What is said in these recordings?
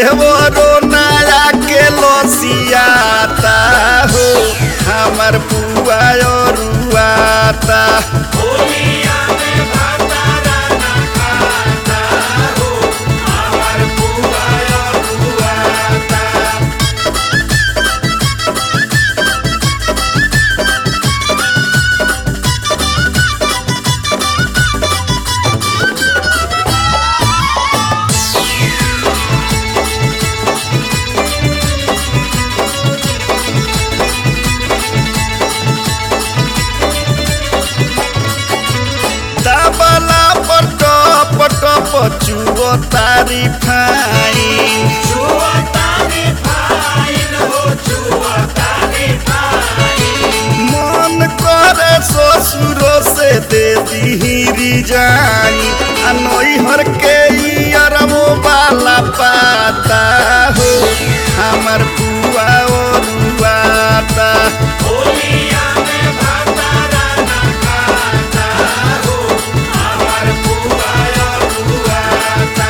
देवरो नया के लसियाता हो हमर पुआ रुआता होलिया में भातारा ना खाता हो हमार बुआ रुआता तबला पर टप टप चुओ तारी फाइन छुअतानी फाइन हो छुअतानी फाइन मन करे ससुरो से दे दी रिजाई आ नैहर के अरबो वाला पाता हो हमर पुआ रुआता होलिया में भातारा ना खाता हो हमार बुआ रुआता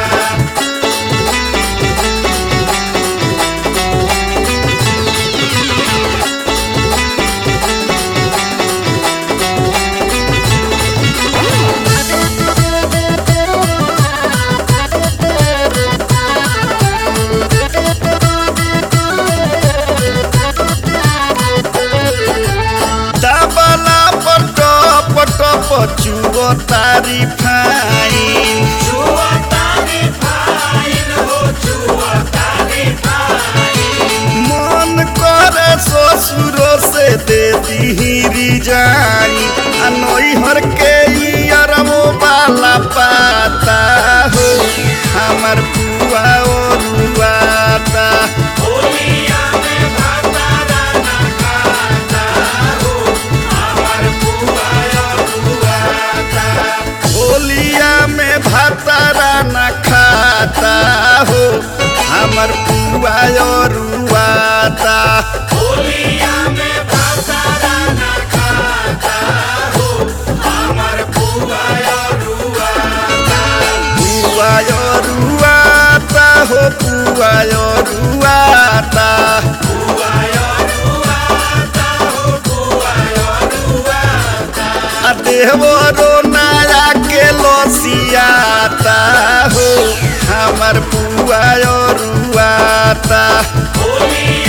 तबला पर टप टप चुओ तारी फाइन छुअतानी फाइन हो छुअतानी फाइन मन करे ससुरो से दे दी रिजाई आ नैहर के अरबो वाला पाता हो हमर पुआ रुआता होलिया में भातारा ना खाता हो हमार बुआ रुआता होलिया में भातारा न खाता हो हमर पुआ रुआता होलिया में भातारा ना खाता हो हमार बुआ रुआता पुआ रुआता हो पुआ रुआता बुआ रुआता हो बुआ रुआता आ देवरो नया के लसियाता हो हमर पुआ रुआता होलिया